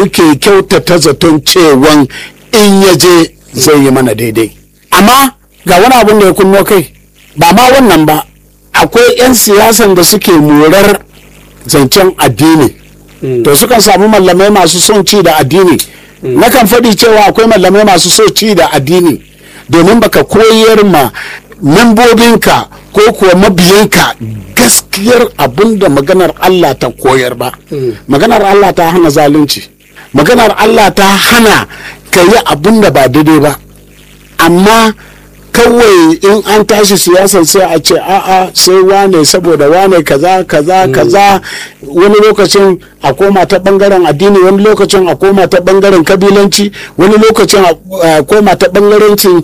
muke kyautata zaton cewan in ya je zai yi mana daidai amma ga wani abin da ya kunno kai ba ma wannan ba akwai 'yan siyasan da suke morar zancen addini to sukan samu mallamai masu son ci da addini nakan faɗi cewa akwai mallamai masu so ci da addini domin baka koyar ma membobinka ko kuwa mabiyanka gaskiyar abin da maganar Allah ta koyar ba maganar Allah ta hana zalunci maganar Allah ta hana ka yi abin da ba daidai ba amma kawai in an tashi siyasar sai a ce a'a sai wane saboda wane kaza kaza kaza wani lokacin a koma ta bangaren addini wani lokacin a koma ta bangaren kabilanci wani lokacin a koma ta bangarancin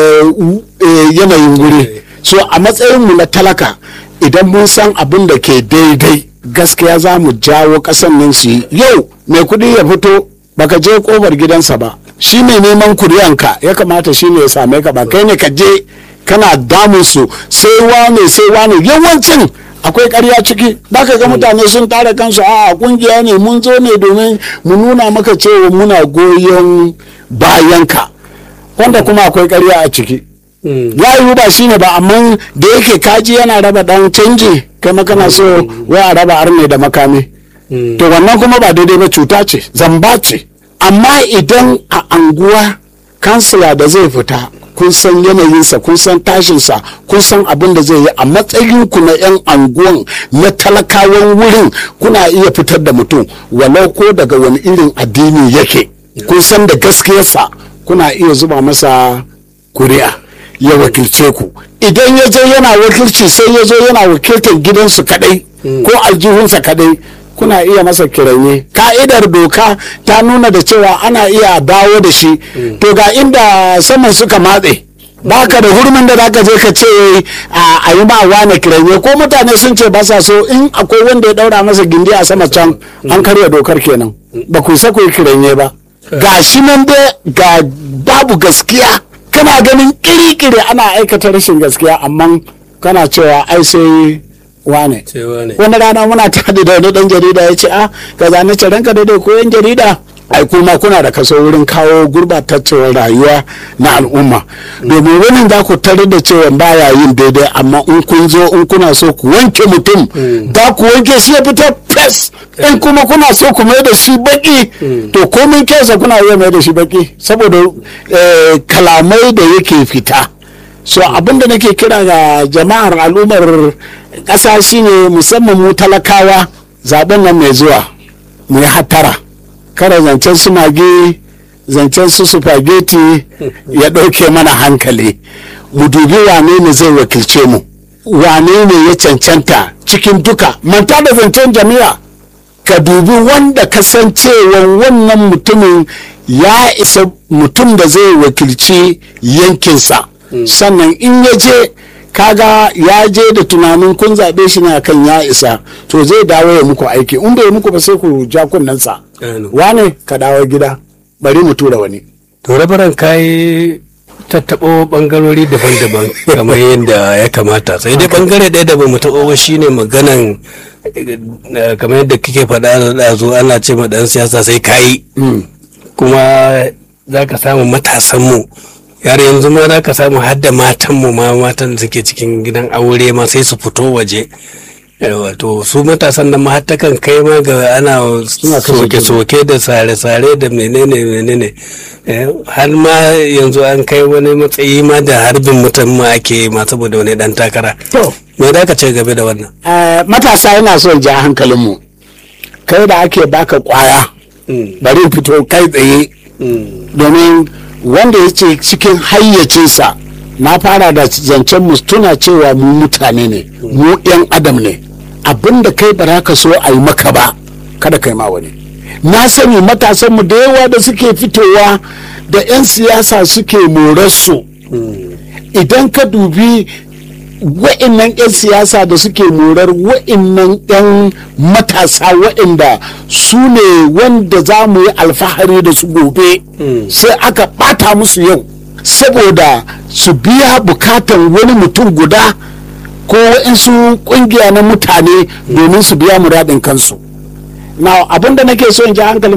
yanayin guri so a matsayinmu na talaka idan mun san abin da ke daidai gaskiya za mu jawo kasan nan su yi yau mai kudi ya fito baka je kofar gidansa ba shi mai neman kuriyanka ya kamata shi ne ya same ka ba kai ne ka je kana damun su sai wane sai wane yawancin akwai karya ciki ka ga mutane sun tara kansu a kungiya ne mun zo ne domin mu nuna maka cewa muna goyon bayanka wanda kuma akwai karya a ciki ya yiwu ba shine ba amma da yake kaji yana raba dan canji kai makana so wai a raba arne da makami to wannan kuma ba daidai ba cuta ce zamba ce amma idan a anguwa kansila da zai fita kun san yanayinsa kun san tashinsa kun san abin da zai yi a matsayinku na 'yan anguwan na talakawan wurin kuna iya fitar da mutum walau ko daga wani irin addini yake kun san da gaskiyarsa kuna iya zuba masa kuri'a ya wakilce ku idan ya je yana wakilci sai ya zo yana wakiltar gidansu kadai ko aljihunsa kadai kuna iya masa kiranye ka'idar doka ta nuna da cewa ana iya dawo da shi to ga inda saman suka matse baka da hurmin da zaka je ka ce a yi ma wane kiranye ko mutane sun ce ba sa so in akwai wanda ya daura masa gindi a sama can an karya dokar kenan ba ku sa ku yi kiranye ba ga shi nan dai ga babu gaskiya kana ganin kiri-kiri ana aikata rashin gaskiya amma kana cewa ai sai wane wani rana muna tare da wani dan jarida ya ce a ka zane ce ranka daidai ko yan jarida ai kuma kuna da kaso wurin kawo gurbataccen rayuwa na al'umma domin wani za ku tare da cewa baya yin daidai amma in kun zo in kuna so ku wanke mutum za ku wanke shi ya fita fes in kuma kuna so ku mai da shi baki to komin kyausa kuna iya mai da shi baki saboda kalamai da yake fita so abinda nake kira ga jama'ar al'ummar ƙasa shine musamman mu talakawa zaben nan mai zuwa mu yi hattara kada zancen su mage zancen su supageti ya ɗauke mana hankali mu dubi wane ne zai wakilce mu wane ne ya cancanta cikin duka manta da zancen jami'a ka dubi wanda kasancewa wannan mutumin ya isa mutum da zai wakilci yankinsa sannan in ya je kaga ya je da tunanin kun zaɓe shi ne kan ya isa to zai dawo ya muku aiki in bai muku ba sai ku ja kunnensa wane ka dawo gida bari mu tura wani to rabaran kayi tattaɓo ɓangarori daban-daban kamar yadda ya kamata sai dai ɓangare ɗaya da ba mu taɓo ba shine maganan kamar yadda kike faɗa da zo ana ce ma ɗan siyasa sai kayi kuma za ka samu matasanmu yar yanzu ma za ka samu hadda matanmu ma matan da suke cikin gidan aure ma sai su fito waje wato su matasan nan ma kan kai ma ga ana soke-soke da sare-sare da menene menene har ma yanzu an kai wani matsayi ma da harbin mutum ma ake ma saboda wani dan takara me da ka ce game da wannan matasa yana son ja hankalinmu kai da ake baka kwaya bari fito kai tsaye domin wanda ya ce cikin hayyacinsa na fara da zancen mu tuna cewa mu mutane ne mu 'yan adam ne abin da kai ba ka so a yi maka ba kada kai ma wani na sani matasanmu da yawa da suke fitowa da 'yan siyasa suke morarsu idan ka dubi wa'innan 'yan siyasa da suke morar wa'innan 'yan matasa wa'inda su ne wanda za mu yi alfahari da su gobe sai aka bata musu yau saboda su biya bukatan wani mutum guda ko wa'insu kungiya na mutane domin su biya muradin kansu na abinda nake so in ji hankalin